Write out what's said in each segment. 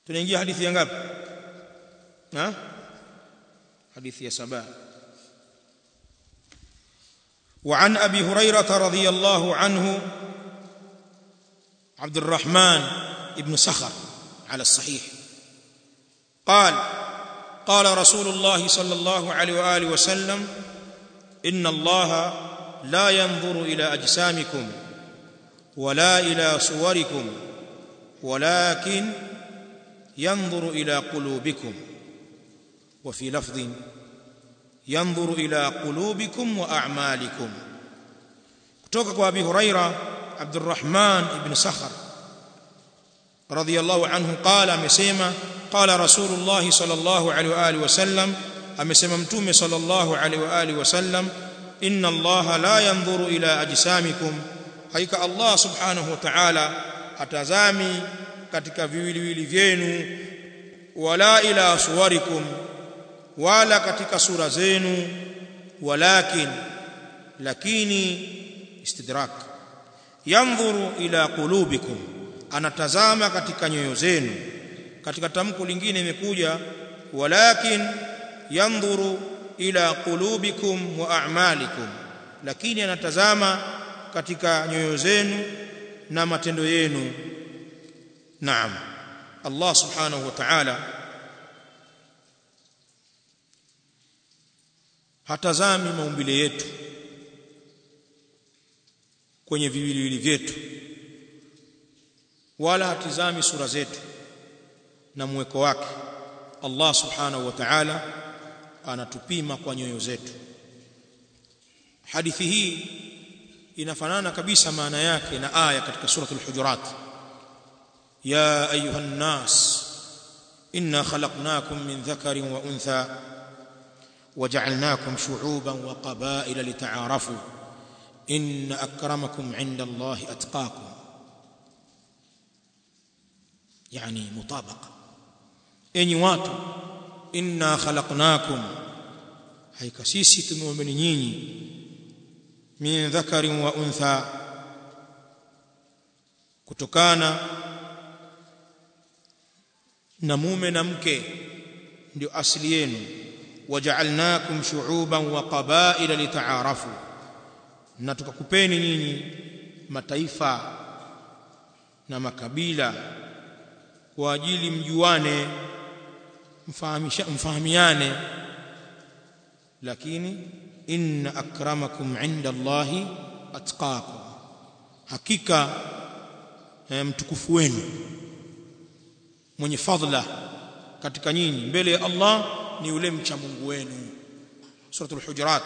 tunaingia hadithi ya ngapi ha hadithi ya saba وعن ابي هريره رضي الله عنه عبد الرحمن ابن سخر على الصحيح قال قال رسول الله صلى الله عليه واله وسلم ان الله لا ينظر الى اجسامكم ولا الى صوركم ولكن ينظر الى قلوبكم وفي لفظ ينظر الى قلوبكم واعمالكم kutoka kwa abi huraira abdurrahman ibn sakhar radiyallahu anhu qala amesema qala rasulullah sallallahu alaihi wa alihi wasallam amesema mtume sallallahu alaihi wa alihi wasallam inna allaha la yanzuru ila ajsamikum haika allah subhanahu wa ta'ala atazami katika viwiliwili vyenu wala ila suwarikum wala katika sura zenu walakin lakini istidrak yanzuru ila qulubikum anatazama katika nyoyo zenu katika tamko lingine imekuja walakin yanzuru ila qulubikum wa a'malikum lakini anatazama katika nyoyo zenu na matendo yenu naam Allah subhanahu wa ta'ala hatazami maumbile yetu kwenye viwiliwili vyetu wala hatizami sura zetu na mweko wake Allah subhanahu wa ta'ala anatupima kwa nyoyo zetu hadithi hii inafanana kabisa maana yake na aya katika suratul hujurat ya ayuhan nas inna khalaqnakum min dhakarin wa untha وجعلناكم شعوبا وقبائل لتعارفوا ان اكرمكم عند الله اتقاكم يعني مطابقه enyi watu inna khalaqnakum haika sisi tumeumbeni nyinyi min dhakarin wa untha kutokana na mume na mke ndio asili yenu waja'alnakum shu'uban wa qaba'ila lita'arafu na tukakupeni nyinyi mataifa na makabila kwa ajili mjuane mfahamisha mfahamiane lakini inna akramakum 'inda Allahi atqakum hakika mtukufu wenu mwenye fadhila katika nyinyi mbele ya Allah ni yule mcha Mungu wenu suratul hujurat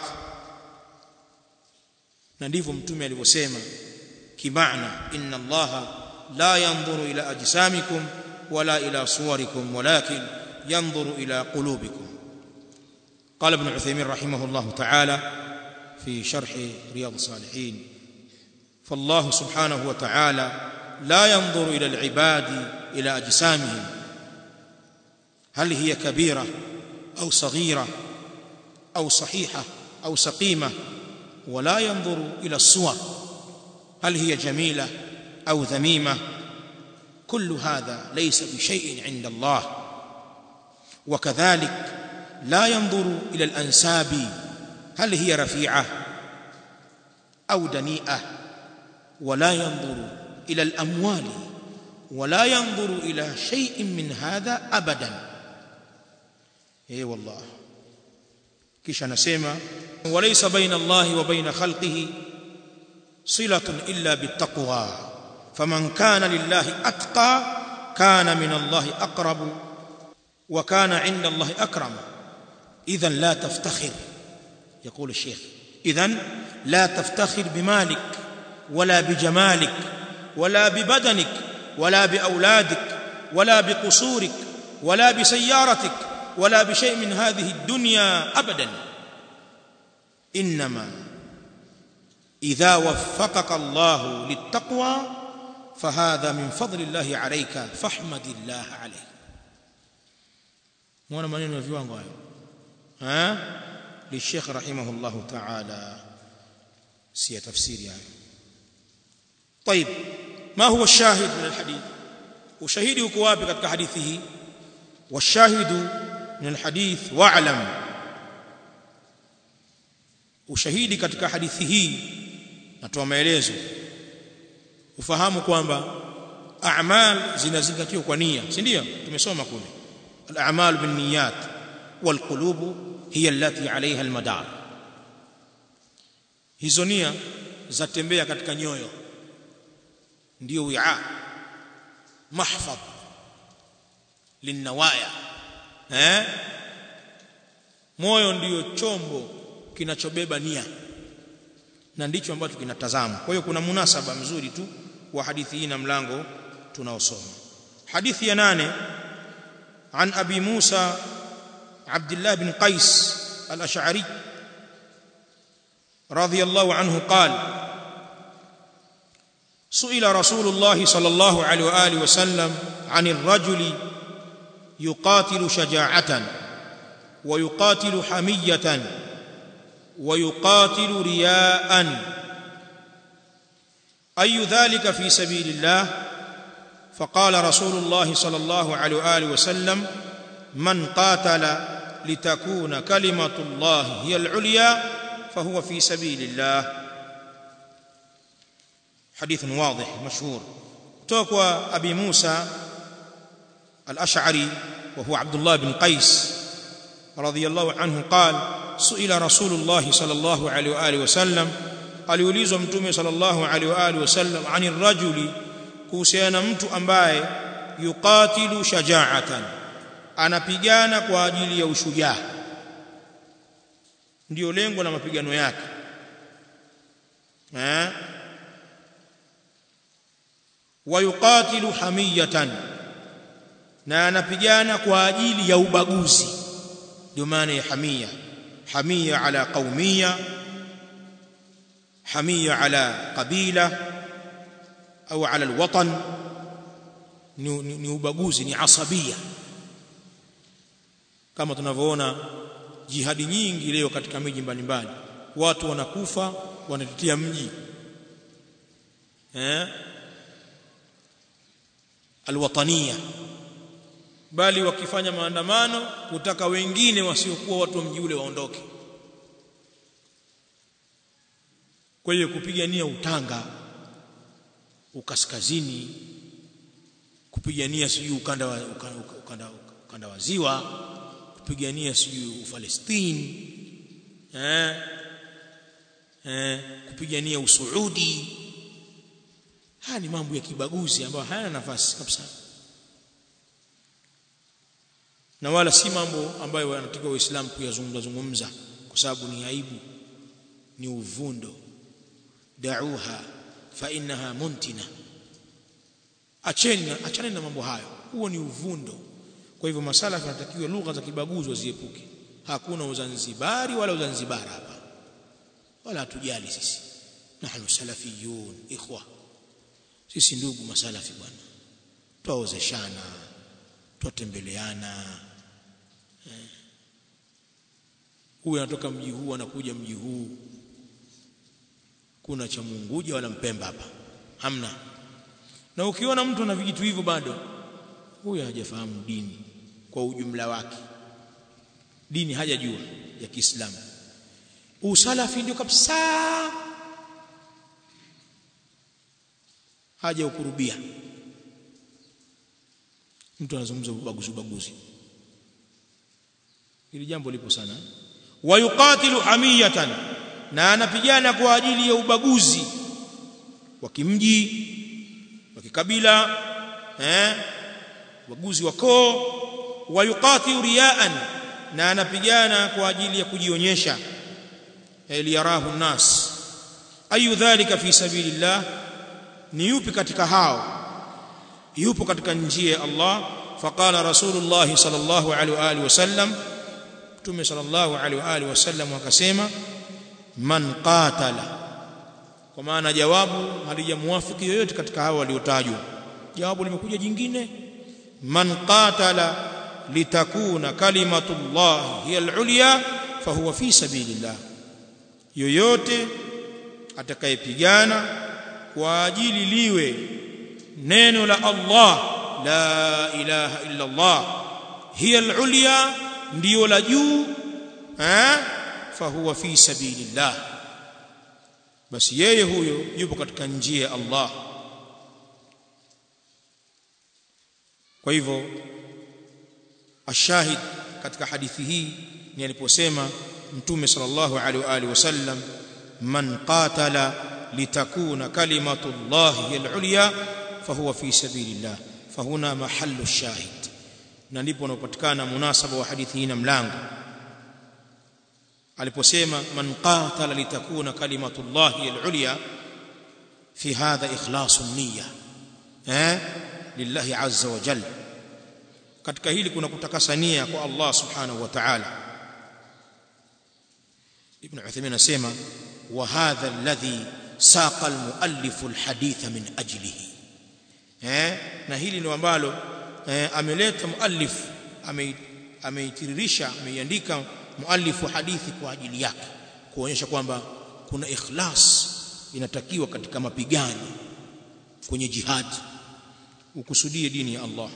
na ndivyo mtume alivyosema kimaana inna allaha la yanzuru ila ajsamikum wala ila suwarikum walakin yanzuru ila qulubikum قال ابن عثيمين رحمه الله تعالى في شرح رياض الصالحين فالله سبحانه وتعالى لا ينظر الى العباد الى اجسامهم هل هي كبيره او صغيره او صحيحه او سقيمه ولا ينظر الى الصور هل هي جميله او ذميمه كل هذا ليس بشيء عند الله وكذلك لا ينظر الى الانساب هل هي رفيعه او دنيئه ولا ينظر الى الاموال ولا ينظر الى شيء من هذا ابدا اي والله kisha anasema walaysa baina Allahi wa baina khalqihi silatun illa bittaqwa faman kana lillahi atqa kana min Allahi aqrabu wa kana 'inda Allahi akram idhan la taftakhir يقول الشيخ اذا لا تفتخر بمالك ولا بجمالك ولا ببدنك ولا باولادك ولا بقصورك ولا بسيارتك ولا بشيء من هذه الدنيا ابدا انما اذا وفقك الله للتقوى فهذا من فضل الله عليك فاحمد الله عليه مwana maneno ya viwango hayo ha للشيخ رحمه الله تعالى سي تفسير يعني طيب ما هو الشاهد من الحديث ushahidi uko wapi katika hadithi hii washahidu min alhadith wa'lam ushahidi katika hadithi hii natoa maelezo ufahamu kwamba a'mal zinazingatiwa kwa nia si ndio tumesoma kule al-a'mal bin niyyat wal qulubu hiya allati 'alayha al-madar hizo nia zatembea katika nyoyo ndio wi'a mahfadh linawaya eh moyo ndiyo chombo kinachobeba nia na ndicho ambacho kinatazama kwa hiyo kuna munasaba mzuri tu wa hadithi hii na mlango tunaosoma hadithi ya nane عن ابي موسى عبد الله بن قيس الاشعري رضي الله عنه قال سئل رسول الله صلى الله عليه واله وسلم عن الرجل يقاتل شجاعه ويقاتل حميه ويقاتل رياء اي ذلك في سبيل الله فقال رسول الله صلى الله عليه واله وسلم من قاتل لتكون كلمه الله هي العليا فهو في سبيل الله حديث واضح مشهور توقع ابي موسى الاشعري وهو عبد الله بن قيس رضي الله عنه قال سئل رسول الله صلى الله عليه واله وسلم aliulizwa mtume sallallahu alaihi wa alihi wasallam anir rajuli kuhusiana mtu ambaye yuqatilu shaja'atan anapigana kwa ajili ya ushujaa ndio lengo la mapigano yake eh wa yuqatilu hamiyatan na anapigana kwa ajili ya ubaguzi ndio maana ya hamia hamia ala qaumia hamia ala qabila au ala alwatan ni, ni, ni ubaguzi ni asabia kama tunavyoona jihadi nyingi leo katika miji mbalimbali watu wanakufa wanatetea mji eh alwatania bali wakifanya maandamano kutaka wengine wasiokuwa watu wa mji ule waondoke kwa hiyo kupigania utanga ukaskazini kupigania sijui ukanda wa ukanda, ukanda, ukanda wa ziwa kupigania sijui ufalestini eh eh kupigania usuudi haya ni mambo ya kibaguzi ambayo hayana nafasi kabisa na wala si mambo ambayo wanatakiwa waislamu kuyazungumza zungumza kwa sababu ni aibu ni uvundo da'uha fa innaha muntina acheni achana na mambo hayo huo ni uvundo kwa hivyo masala tunatakiwa lugha za kibaguzi waziepuke hakuna uzanzibari wala uzanzibara hapa wala hatujali sisi nahnu salafiyun ikhwa sisi ndugu masalafi bwana twaozeshana twatembeleana huyu anatoka mji huu anakuja mji huu kuna cha muunguja wala mpemba hapa hamna na ukiona mtu ana vijitu hivyo bado huyo hajafahamu dini kwa ujumla wake dini hajajua ya Kiislamu usalafi ndio kabisa haja ukurubia mtu anazungumza ubaguzi ubaguzi hili jambo lipo sana wayuqatilu hamiyatan na anapigana kwa ajili ya ubaguzi wa kimji wa kikabila eh ubaguzi wa koo wayuqatilu riyaan na anapigana kwa ajili ya kujionyesha liyarahu nas ayu dhalika fi sabilillah ni yupi katika hao yupo katika njia ya Allah faqala rasulullah sallallahu alaihi wa alihi wasallam mtume sallallahu alaihi wa alihi wasallam akasema man qatala kwa maana jawabu halijamuafiki yoyote katika hao waliotajwa jawabu limekuja jingine man qatala litakuna kalimatullah hiya al-ulya fahuwa fi sabilillah yoyote atakayepigana kwa ajili liwe neno la Allah la ilaha illa Allah hiya al-ulya ndio la juu eh fahuwa fi sabilillah basi yeye huyo yupo katika njia ya Allah kwa hivyo ashahid katika hadithi hii ni aliposema mtume sallallahu alaihi wa alihi wasallam man qatala litakuna kalimatu llahi al-ulya fahuwa fi sabilillah fahuna mahallu shahid na ndipo unapopatikana munasaba wa hadithi hii na mlango aliposema man qatala litakuna kalimatu llahi al-ulya fi hadha ikhlasu niyya eh lillahi azza wa jalla katika hili kuna kutakasa nia kwa Allah subhanahu wa ta'ala ibn Uthaymeen anasema wa hadha alladhi saqa almuallif alhaditha min ajlihi eh na hili ndio ambalo eh, ameleta muallif ameitiririsha ameiandika muallif wa hadithi kwa ajili yake kuonyesha kwamba kuna ikhlas inatakiwa katika mapigano kwenye jihad ukusudie dini ya Allah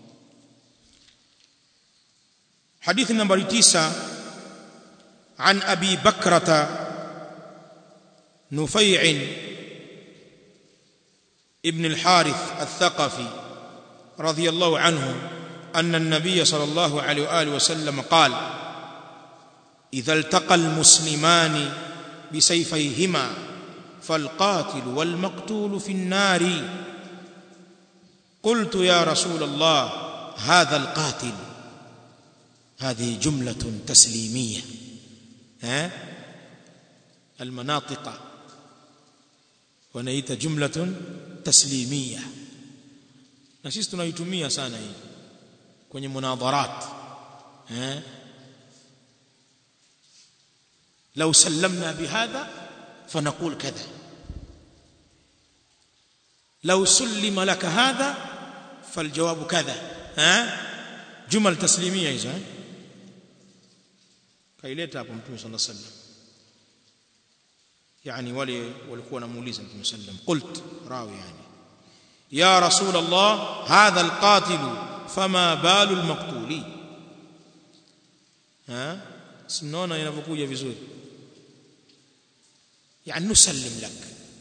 حديث نمبر 9 عن ابي بكرة نفيع ابن الحارث الثقفي رضي الله عنه ان النبي صلى الله عليه واله وسلم قال اذا التقى المسلمان بسيفيهما فالقاتل والمقتول في النار قلت يا رسول الله هذا القاتل هذه جملة تسليمية ها المناطق wanaita jumlatun taslimia na sisi tunaitumia sana hii kwenye munadharat eh لو سلمنا بهذا فنقول كذا لو سلم لك هذا فالجواب كذا ها جمل تسليميه hizo eh kaileta hapo mtume sallallahu alaihi wasallam yani wale walikuwa wanamuuliza mtume sallam qult rawi yani ya rasul allah hadha alqatil fama balu almaqtuli ha sinaona inavyokuja vizuri yani nusallim lak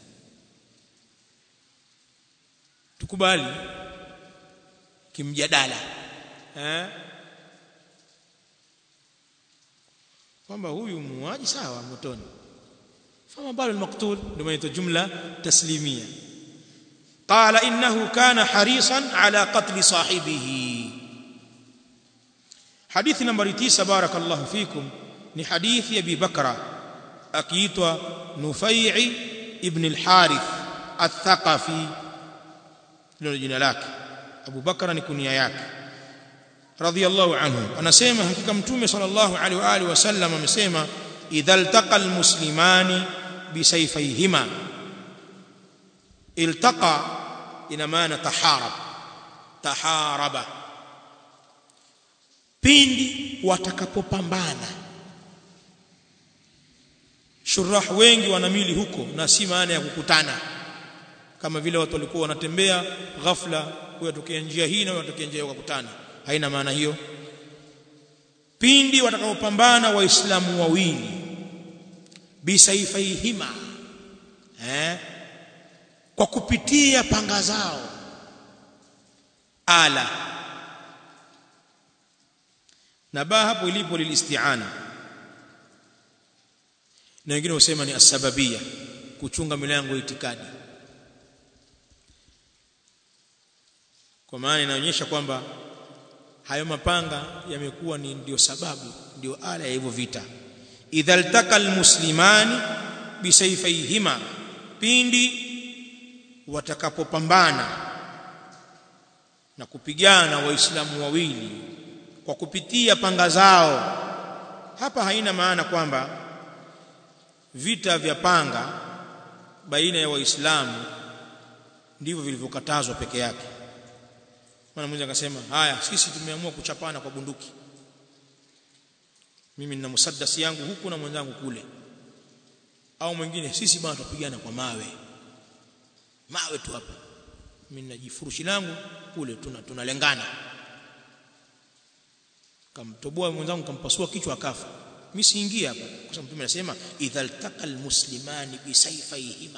tukubali kimjadala eh kwamba huyu muuaji sawa motoni fama balu almaqtul ndio maana jumla taslimia qala innahu kana harisan ala qatl sahibihi hadithi nambari 9 barakallahu fikum ni hadithi ya Abi Bakra akiitwa Nufai ibn al-Harith al-Thaqafi ndio jina lake Abu Bakra ni kunia yake radhiyallahu anhu anasema hakika mtume sallallahu alaihi wa alihi wasallam amesema idha iltaqa almuslimani bisayfayhima iltaqa ina maana taharab taharaba pindi watakapopambana shurah wengi wanamili huko na si maana ya kukutana kama vile watu walikuwa wanatembea ghafla kuyatokea njia hii na watokea njia wakakutana haina maana hiyo pindi watakapopambana waislamu wawili bisaifaihima eh kwa kupitia panga zao ala na ba hapo ilipo lilistiana na wengine husema ni asbabia kuchunga milango itikadi kwa maana inaonyesha kwamba hayo mapanga yamekuwa ni ndio sababu ndio ala ya hivyo vita idha altaka almuslimani bisayfayhima pindi watakapopambana na kupigana waislamu wawili kwa kupitia panga zao hapa haina maana kwamba vita vya panga baina ya waislamu ndivyo vilivyokatazwa peke yake maana mmoja akasema haya sisi tumeamua kuchapana kwa bunduki mimi nina musaddasi yangu huku na mwenzangu kule au mwingine sisi bwana tupigana kwa mawe mawe tu hapa mimi najifurushi langu kule tuna tunalengana kamtoboa mwenzangu kampasua kichwa akafa mimi siingia hapa kwa sababu mtume anasema idhal taqal muslimani bisayfayhima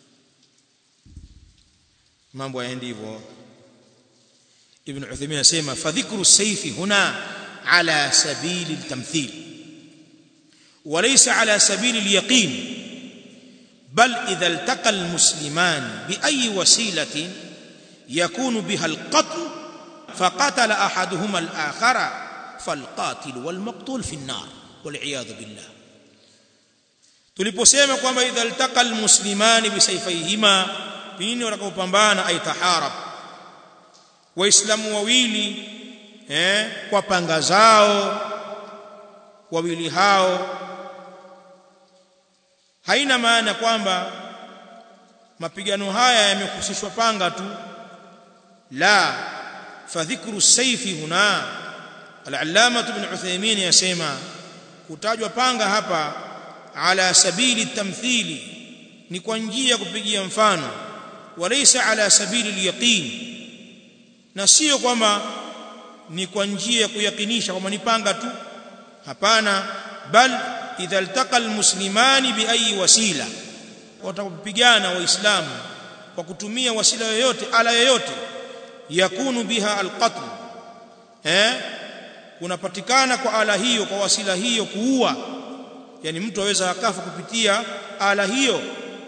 mambo yaendi hivyo ibn Uthaymeen anasema fadhikru sayfi huna ala sabili altamthil وليس على سبيل اليقين بل إذا التقى المسلمان بأي وسيلة يكون بها القتل فقتل أحدهما الآخر فالقاتل والمقتول في النار والعياذ بالله tuliposema kwamba idha altaqa almuslimani bisayfayhima pindi watakapopambana ay taharab waislamu wawili eh kwa panga zao wawili hao haina maana kwamba mapigano haya yamehusishwa panga tu la fadhikru sayfi huna al-allama ibn Uthaymeen yasema kutajwa panga hapa ala sabili tamthili ni kwa njia ya kupigia mfano walaysa ala sabili al-yaqin na sio kwamba ni kwa njia ya kuyakinisha kwamba ni panga tu hapana bal idha altaqa almuslimani bi ayi wasila watakupigana waislamu kwa kutumia wasila yoyote ala yoyote yakunu biha alqatl eh kunapatikana kwa ala hiyo kwa wasila hiyo kuua yani mtu aweza akafa kupitia ala hiyo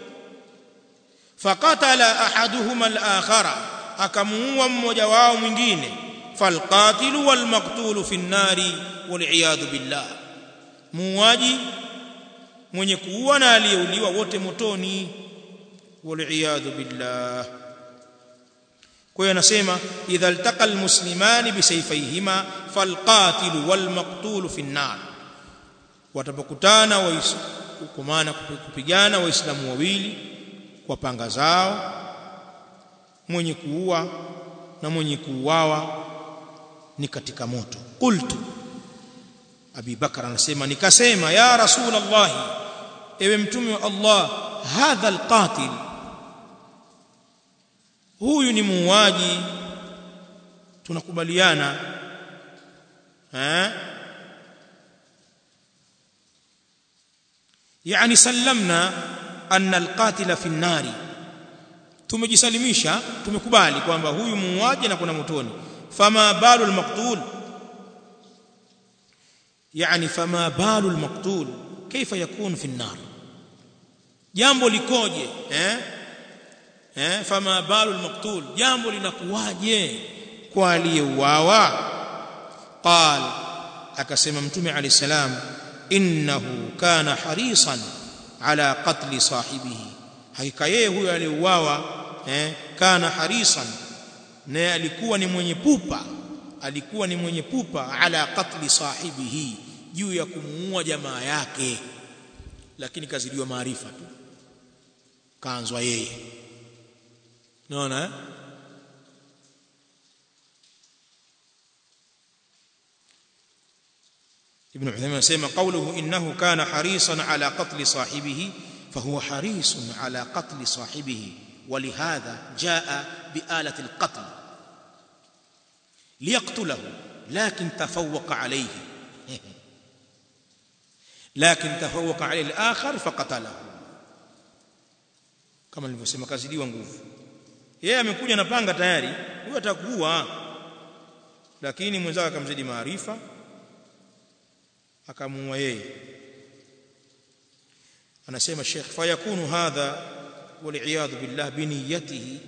faqatala ahaduhuma al-akhara akamuua mmoja wao mwingine falqatilu walmaqtulu fi an-nari wal billah muuaji mwenye kuua na aliyeuliwa wote motoni wal billah kwa hiyo anasema idha altaqa almuslimani bisayfayhima falqatilu walmaqtulu fi an-nar watapokutana kwa maana kupigana waislamu wawili kwa panga zao mwenye kuua na mwenye kuuawa ni katika moto qultu Abi Bakar anasema nikasema ya Rasulullah ewe mtume wa Allah hadha alqatil huyu ni muuaji tunakubaliana eh yani sallamna anna alqatila fi an-nari tumejisalimisha tumekubali kwamba huyu muuaji na kuna motoni fama balu almaqtul يعني فما بال المقتول كيف يكون في النار jambo likoje eh eh fama balu almaqtul jambo linakuwaje kwa aliyeuawa qal akasema mtume alayhi salam innahu kana harisan ala qatl sahibihi hakika yeye huyo aliyeuawa eh kana harisan naye alikuwa ni mwenye pupa alikuwa ni mwenye pupa ala qatli sahibihi juu ya kumuua jamaa yake lakini kazidiwa maarifa tu kaanzwa yeye unaona eh? ابن عثيمين يسمى قوله انه كان حريصا على قتل صاحبه فهو حريص على قتل صاحبه ولهذا جاء بآلة القتل ليقتله لكن تفوق عليه لكن تفوق عليه الآخر فقتله kama nilivyosema kazidiwa nguvu yeye amekuja na panga tayari huyo atakuua lakini mwenzake akamzidi maarifa akamuua yeye anasema Sheikh fayakunu hadha wal billah biniyatihi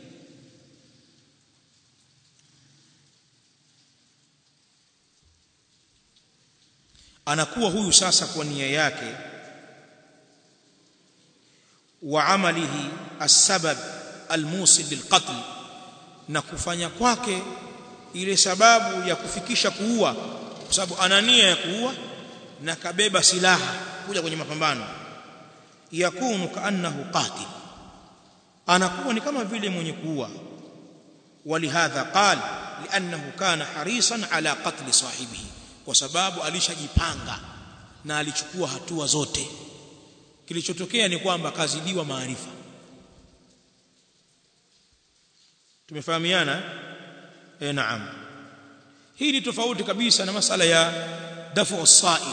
anakuwa huyu sasa kwa nia yake wa amalihi asbab almusil lilqatl na kufanya kwake ile sababu ya kufikisha kuua kwa sababu ana nia ya kuua na kabeba silaha kuja kwenye mapambano yakunu kaannahu qatil anakuwa ni kama vile mwenye kuua ولهذا قال لانه كان حريصا على قتل صاحبه kwa sababu alishajipanga na alichukua hatua zote kilichotokea ni kwamba kazidiwa maarifa tumefahamiana eh naam hii ni tofauti kabisa na masala ya dafu as-sa'il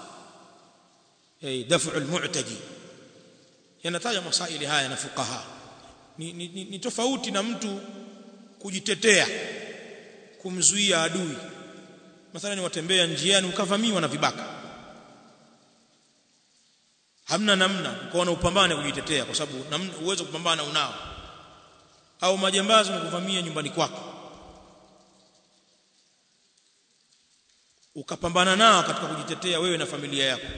eh dafu al-mu'tadi yanataja masaili haya na fuqaha ni, ni, ni, ni tofauti na mtu kujitetea kumzuia adui mathalan watembea njiani ukavamiwa na vibaka hamna namna ukaona upambane kujitetea kwa sababu uwezo kupambana unao au majambazi wakuvamia nyumbani kwako ukapambana nao katika kujitetea wewe na familia yako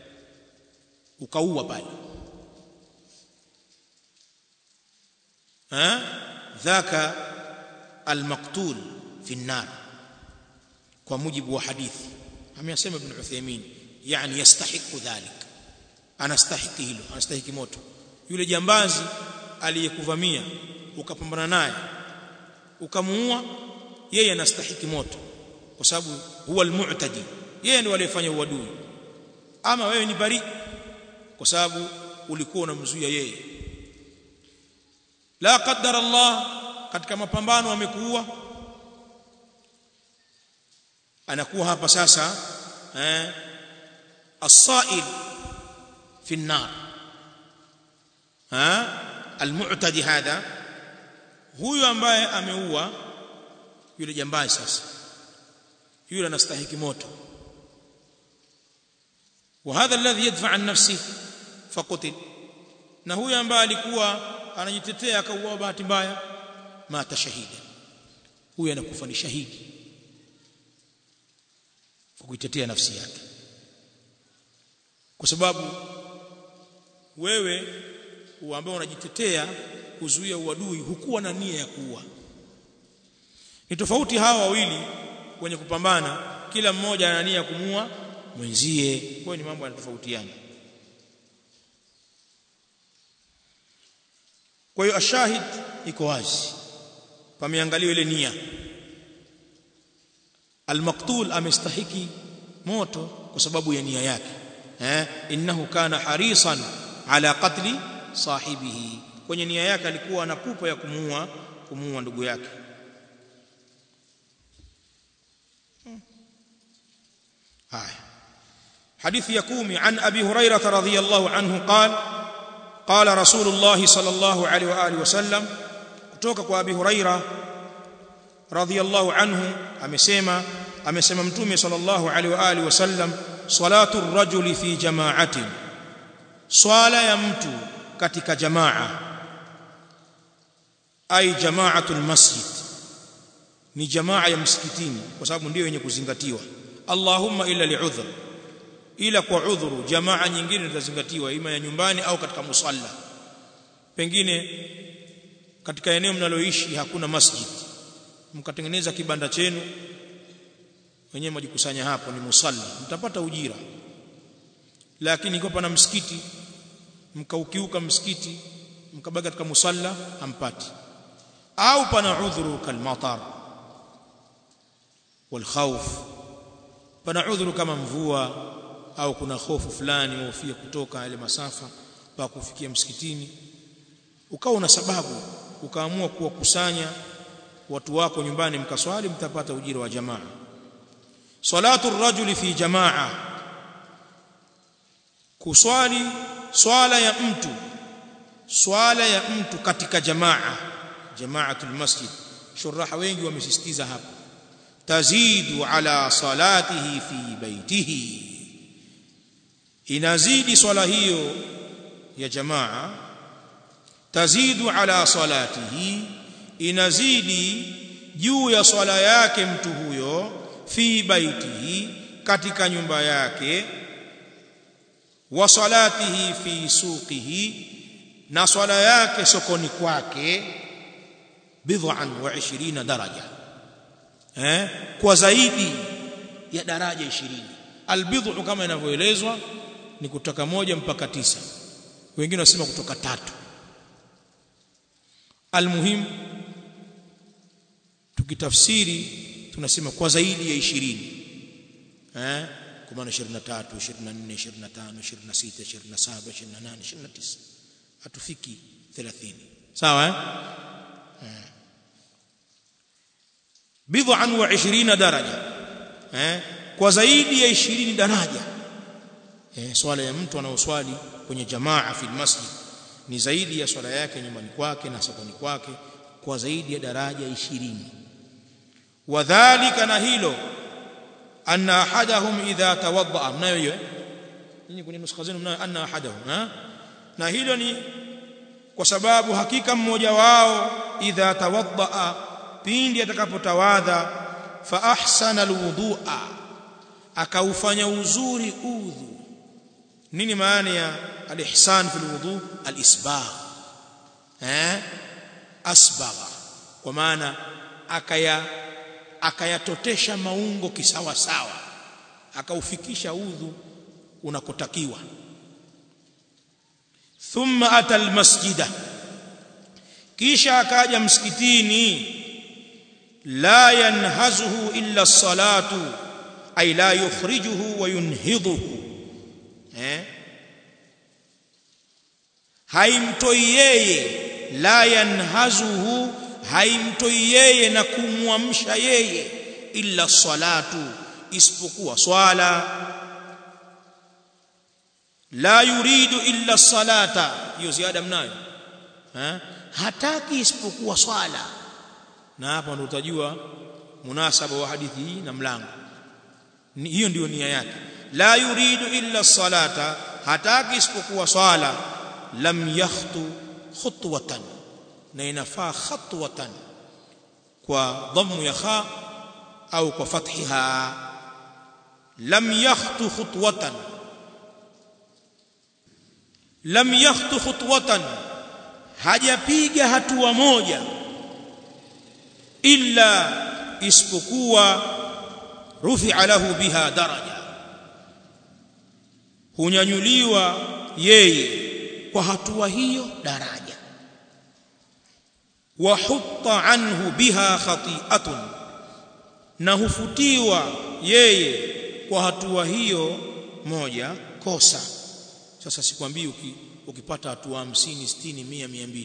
ukaua pale ha dhaka almaqtul fi an-nar kwa mujibu wa hadithi ameyasema ibn Uthaymeen yani yastahiqu dhalik anastahiki hilo anastahiki moto yule jambazi aliyekuvamia ukapambana naye ukamuua yeye anastahiki moto kwa sababu huwa almu'tadi yeye ndiye aliyefanya uadui ama wewe ni bari kwa sababu ulikuwa unamzuia yeye la qaddara Allah katika mapambano amekuua anakuwa hapa sasa eh as-sa'il fi an-nar ha al-mu'tadi hadha huyu ambaye ameua yule jambazi sasa yule anastahiki moto وهذا الذي يدفع عن نفسه فقتل na huyu ambaye alikuwa anajitetea akauawa bahati mbaya mata shahida huyu anakufa ni shahidi kwa kuitetea nafsi yake kwa sababu wewe ambao unajitetea kuzuia uadui hukuwa na nia ya kuua ni tofauti hawa wawili wenye kupambana kila mmoja ana nia ya kumua mwenzie kwa ni mambo yanatofautiana kwa hiyo ashahid iko wazi pameangaliwa ile nia almaqtul amestahiki moto kwa sababu ya nia yake eh innahu kana harisan ala qatli sahibihi kwenye nia yake alikuwa na pupa ya kumuua kumuua ndugu yake haya حديث يكومي عن أبي هريرة رضي الله عنه قال قال رسول الله صلى الله عليه وآله وسلم kutoka kwa Abi Huraira radhiyallahu anhu amesema amesema mtume sallallahu alaihi wa alihi wasallam salatu ar-rajuli fi jama'atin swala ya mtu katika jamaa ai jama'atul masjid ni jamaa ya msikitini kwa sababu ndio yenye kuzingatiwa Allahumma illa li'udhr ila kwa udhuru jamaa nyingine zitazingatiwa ima ya nyumbani au katika musalla pengine katika eneo mnaloishi hakuna masjid mkatengeneza kibanda chenu wenyewe mjikusanya hapo ni musalla mtapata ujira lakini iko pana msikiti mkaukiuka msikiti mkabaki katika musalla hampati au pana udhuru kalmatar walkhawf pana udhuru kama mvua au kuna hofu fulani wahofia kutoka yale masafa pa kufikia msikitini ukawa una sababu ukaamua kuwakusanya watu wako nyumbani mkaswali mtapata ujira wa jamaa salatu rajuli fi jamaa kuswali swala ya mtu swala ya mtu katika jamaa jamaatul masjid shuraha wengi wamesisitiza hapa tazidu ala salatihi fi baitihi inazidi swala hiyo ya jamaa tazidu ala salatihi inazidi juu ya swala yake mtu huyo fi baitihi katika nyumba yake wa salatihi fi suqihi na swala yake sokoni kwake bid'an wa 20 daraja eh kwa zaidi ya daraja 20 albid'u kama inavyoelezwa ni kutoka moja mpaka tisa wengine wasema kutoka tatu almuhim tukitafsiri tunasema kwa zaidi ya 20 eh kwa maana 23 24 25 26 27 28 29 hatufiki 30 sawa eh bid'an wa 20 daraja eh kwa zaidi ya 20 daraja eh swala ya mtu anaoswali kwenye jamaa fi masjid ni zaidi ya swala yake nyumbani kwake na sokoni kwake kwa zaidi ya daraja 20 wadhālika na hilo anna ahadahum idha tawadda mnayo hiyo nyinyi kwenye nuskha zenu mnayo anna ahadahum ha na hilo ni kwa sababu hakika mmoja wao idha tawadda pindi atakapotawadha fa ahsana alwudu'a akaufanya uzuri udhu nini maana ya alihsan fi alwudu alisbagh eh asbagha kwa maana akaya akayatotesha maungo kisawa sawa akaufikisha udhu unakotakiwa thumma ata almasjida kisha akaja msikitini la yanhazuhu illa salatu ay la yukhrijuhu wa yunhidhuhu eh haimtoi yeye la yanhazuhu haimtoi yeye na kumwamsha yeye illa salatu isipokuwa swala la yuridu illa salata hiyo ziada mnayo ha? hataki isipokuwa swala na hapa ndo utajua munasaba wa hadithi hii na mlango hiyo ndiyo nia yake la yuridu illa salata hataki isipokuwa swala lam yakhtu khutwatan na inafaa khatwatan kwa dhammu ya kha au kwa fathiha lam yakhtu khutwatan lam yakhtu khutwatan hajapiga hatua moja illa isipokuwa rufi'a lahu biha daraja hunyanyuliwa yeye kwa hatua hiyo daraja wa hutta anhu biha khati'atun na hufutiwa yeye kwa hatua hiyo moja kosa sasa sikwambii uki, ukipata hatua 50 60 100 200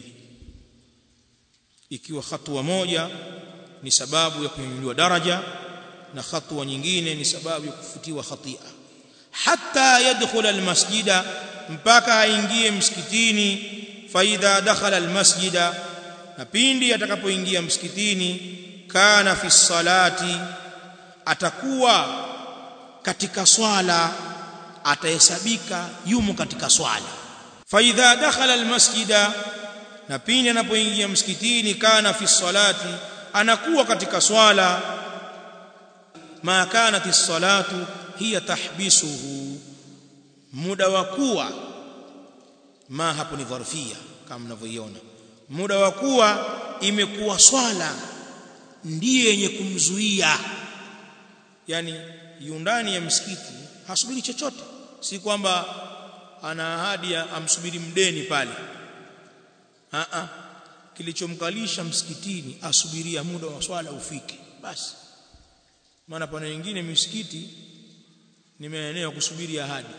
ikiwa hatua moja ni sababu ya kunyanyuliwa daraja na hatua nyingine ni sababu ya kufutiwa khatia hatta yadkhula almasjida mpaka aingie msikitini faidha dakhala almasjida na pindi atakapoingia msikitini kana fi salati atakuwa katika swala atahesabika yumo katika swala faidha dakhala almasjida na pindi anapoingia msikitini kana fi salati anakuwa katika swala ma kanat as-salatu hiya tahbisuhu muda wa kuwa ma hapo ni dharfia kama mnavyoiona muda wa kuwa imekuwa swala ndiye yenye kumzuia yani yundani ya msikiti hasubiri chochote si kwamba ana ahadi amsubiri mdeni pale a a kilichomkalisha msikitini asubiria muda wa swala ufike basi maana pana wengine misikiti ni maeneo ya kusubiri ahadi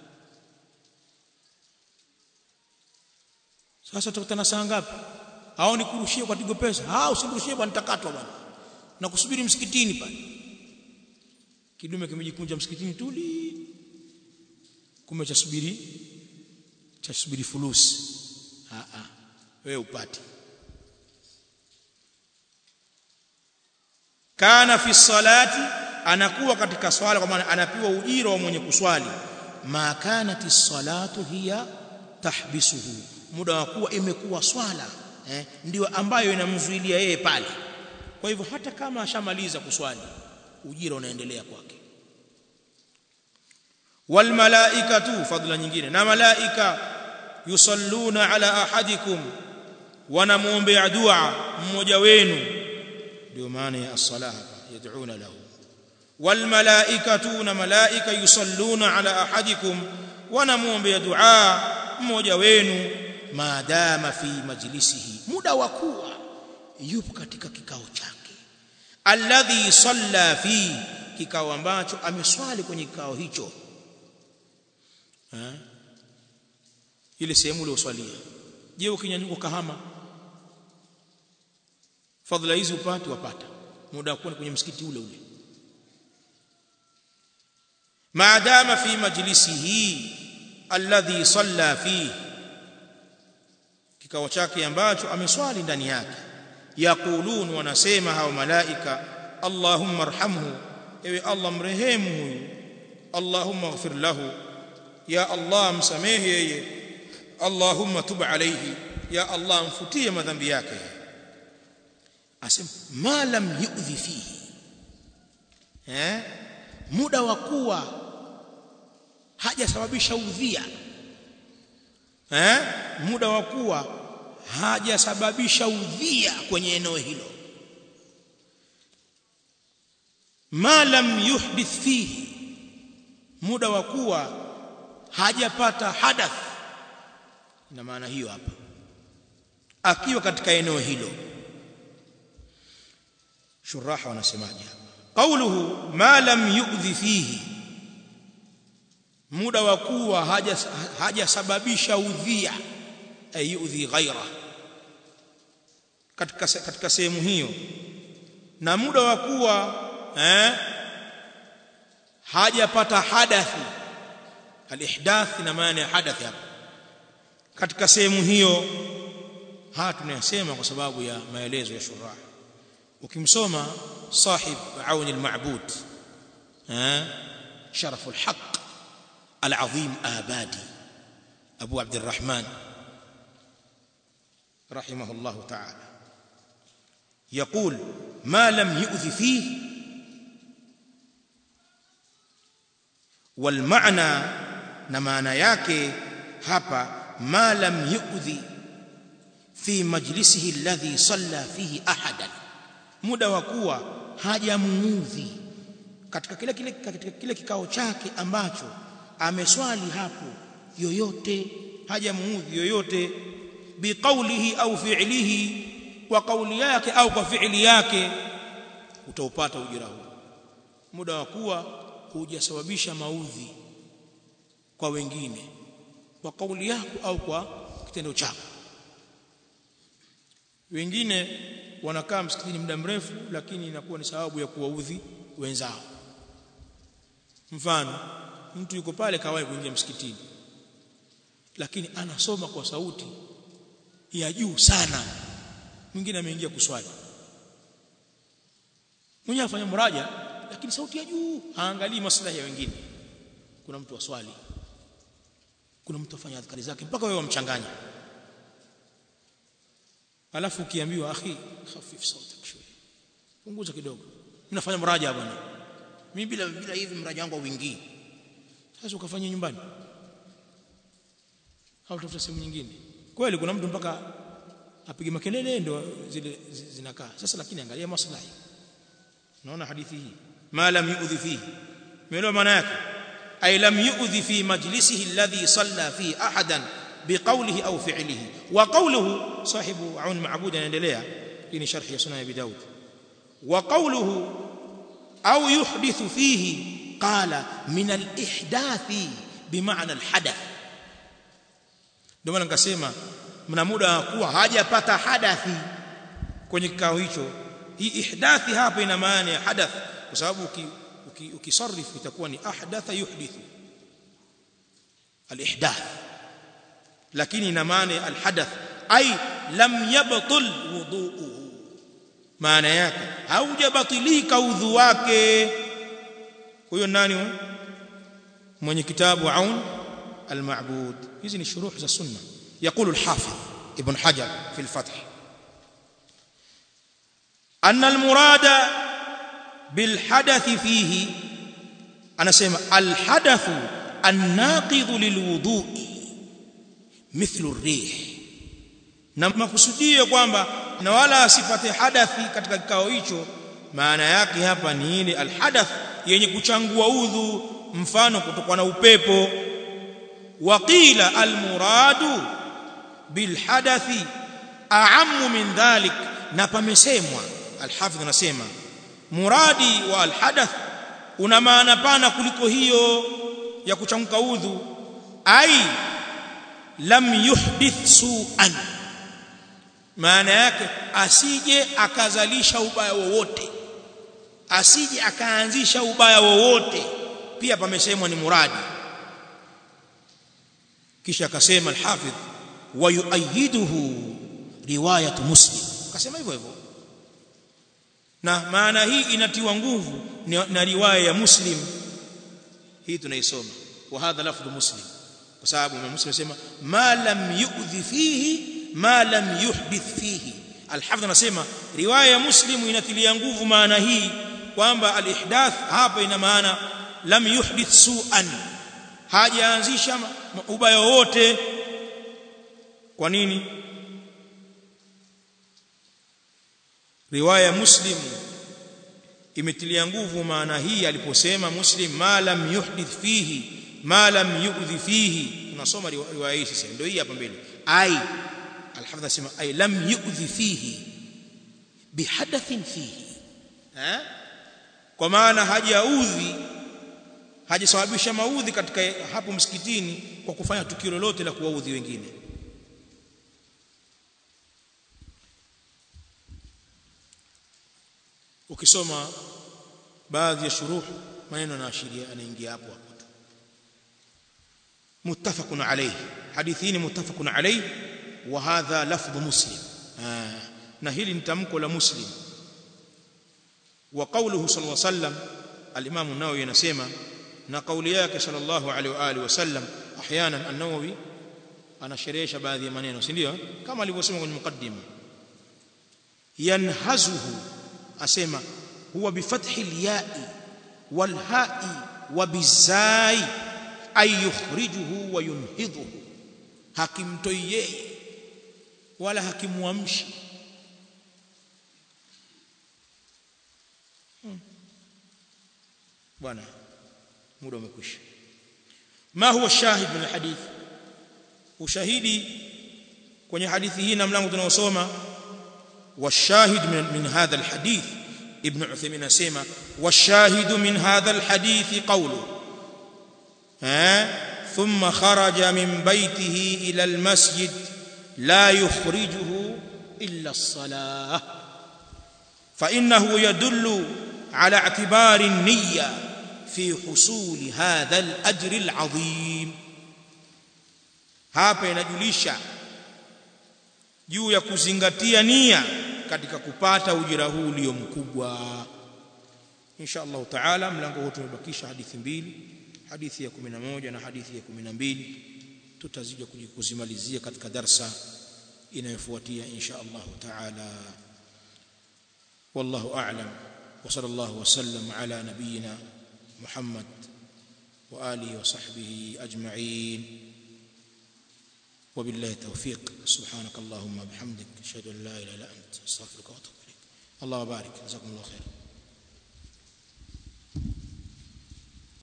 sasa tutakutana saa ngapi au nikurushie kwa tigo pesa ah usinirushie bwana nitakatwa bwana na kusubiri msikitini pale kidume kimejikunja msikitini tuli kumbe cha subiri cha subiri fulusi ah ah wewe upate kana fi salati anakuwa katika swala kwa maana anapewa ujira wa mwenye kuswali ma kanati salatu hiya tahbisuhu muda wa kuwa imekuwa swala eh, ndio ambayo inamzuilia yeye pale kwa hivyo hata kama ashamaliza kuswali ujira unaendelea kwake wal malaikatu fadhila nyingine na malaika yusalluna ala ahadikum wanamuombea dua mmoja wenu ndio maana ya as-salah yad'una lahu wal malaikatu na malaika yusalluna ala ahadikum wanamuombea dua mmoja wenu maadama fi majlisihi muda wa kuwa yupo katika kikao chake alladhi salla fi kikao ambacho ameswali kwenye kikao hicho ha? ile sehemu ile uswalia je ukinyanyuka kahama fadhila hizi upate wapata muda wa kuwa kwenye msikiti ule ule maadama fi majlisihi alladhi salla fihi kikao chake ambacho ameswali ndani yake yaqulun wanasema hao malaika allahumma arhamhu ewe allah mrehemu huyu allahumma ighfir lahu ya allah msamehe yeye allahumma tub alayhi ya allah mfutie madhambi yake asema ma lam yu'dhi fihi eh muda wa kuwa hajasababisha udhia eh muda wa kuwa hajasababisha udhia kwenye eneo hilo ma lam yuhdith fihi muda wa kuwa hajapata hadath ina maana hiyo hapa akiwa katika eneo hilo shuraha wanasemaje qawluhu ma lam yu'dhi fihi muda wa kuwa hajasababisha udhia ay yu'dhi ghaira katika katika sehemu hiyo na muda wa kuwa eh hajapata hadathi alihdath na maana ya hadathi hapa katika sehemu hiyo haya tunayasema kwa sababu ya maelezo ya shurah ukimsoma sahib auni alma'bud eh sharaf alhaq العظيم آبادي أبو عبد الرحمن رحمه الله تعالى يقول ما لم يؤذ فيه والمعنى نمانا yake hapa ما لم يؤذي في مجلسه الذي صلى فيه أحدا muda wa kuwa hajamuudhi katika kile kile katika kile kikao chake ambacho ameswali hapo yoyote hajamuudhi yoyote biqaulihi au fi'lihi kwa kauli yake au kwa fi'li yake utaupata ujira huu muda wa kuwa hujasababisha maudhi kwa wengine kwa kauli yako au kwa kitendo chako wengine wanakaa msikitini muda mrefu lakini inakuwa ni sababu ya kuwaudhi wenzao mfano mtu yuko pale kawahi kuingia msikitini lakini anasoma kwa sauti ya juu sana mwingine ameingia kuswali mwenyewe afanya muraja lakini sauti ya juu haangalii maslahi ya wengine kuna mtu aswali kuna mtu afanya adhkari zake mpaka wewe wamchanganya alafu ukiambiwa akhi khafif sautak shويه punguza kidogo mimi nafanya mraja bwana mimi bila bila hivi mraja wangu uingii sasa ukafanya nyumbani au tafuta sehemu nyingine kweli kuna mtu mpaka apige makelele ndio zile zinakaa sasa lakini angalia maslahi naona hadithi hii ma lam yu'dhi fihi umeelewa maana yake ay lam yu'dhi fi majlisihi alladhi salla fi ahadan بقوله أو فعله وقوله صاحب عون معبود يندليها إن شرح سنن أبي داود وقوله أو يحدث فيه قال من الإحداث بمعنى الحدث ndio maana nikasema mna muda kuwa hajapata hadathi kwenye kikao hicho hii ihdathi hapa ina maana ya hadath kwa sababu ukisarif itakuwa ni ahdatha yuhdithu alihdath lakini ina maana alhadath ay lam yabtul wudu'uhu maana yake haujabatilika udhu wake huyo nani mwenye kitabu aun المعبود hizi ni shuruh za sunna يقول الحافظ ابن حجر في الفتح أن المراد بالحدث فيه أنا سمع الحدث الناقض للوضوء مثل الريح na makusudio kwamba na wala asipate hadathi katika kikao hicho maana yake hapa ni ile alhadath yenye kuchangua udhu mfano kutokana na upepo waqila almuradu bilhadathi a'ammu min dhalik na pamesemwa alhafidh anasema muradi wa alhadath una maana pana kuliko hiyo ya kuchanguka udhu ai lam yuhdith su'an maana yake asije akazalisha ubaya wowote asije akaanzisha ubaya wowote pia pamesemwa ni muradi kisha akasema al-hafidh wa yuayiduhu riwayat muslim akasema hivyo hivyo na maana hii inatiwa nguvu na riwaya ya muslim hii tunaisoma wa hadha lafdhu muslim kwa sababu Imam Muslim anasema ma lam yu'dhi fihi ma lam yuhdith fihi al-hafidh anasema riwaya ya muslim inatilia nguvu maana hii kwamba al-ihdath hapa ina maana lam yuhdith su'an hajaanzisha ubaya wote kwa nini riwaya muslim imetilia nguvu maana hii aliposema muslim ma lam yuhdith fihi ma lam yu'dhi fihi tunasoma riwaya hii sasa ndio hii hapa mbele ai alhafidh asema ai lam yu'dhi fihi bihadathin fihi eh kwa maana hajaudhi hajasababisha maudhi katika hapo msikitini kwa kufanya tukio lolote la kuwaudhi wengine ukisoma baadhi ya shuruh maneno yanaashiria anaingia hapo hapo tu muttafaqun alayhi hadithi ni muttafaqun alayhi wa hadha lafdh muslim na hili ni tamko la muslim wa qawluhu sallallahu alayhi wasallam al-imam an-nawawi anasema na kauli yake sallallahu alaihi wa alihi wasallam احيانا an-nawawi anasherehesha baadhi ya maneno si ndio kama alivyosema kwenye mukaddima yanhazuhu asema huwa bifathi al-ya'i wal-ha'i wa bizai ay yukhrijuhu wa yunhidhuhu hakimtoi yeye wala hakimwamshi bwana muda umekwisha ma huwa shahid min alhadith ushahidi kwenye hadithi hii na mlango tunaosoma والشاهد من من هذا الحديث ابن عثيمين اسمع والشاهد من هذا الحديث قوله ها ثم خرج من بيته الى المسجد لا يخرجه الا الصلاه فانه يدل على اعتبار النيه في حصول هذا الاجر العظيم hapa inajulisha juu ya kuzingatia nia katika kupata ujira huu ulio mkubwa insha Allah taala mlango huu tumebakisha hadithi mbili hadithi ya 11 na hadithi ya 12 tutazija kuzimalizia katika darsa inayofuatia insha Allah taala wallahu a'lam wa sallallahu wa sallam ala nabiyyina محمد وآله وصحبه أجمعين وبالله التوفيق سبحانك اللهم وبحمدك أشهد أن لا إله إلا أنت أستغفرك وأتوب إليك الله بارك جزاكم الله خير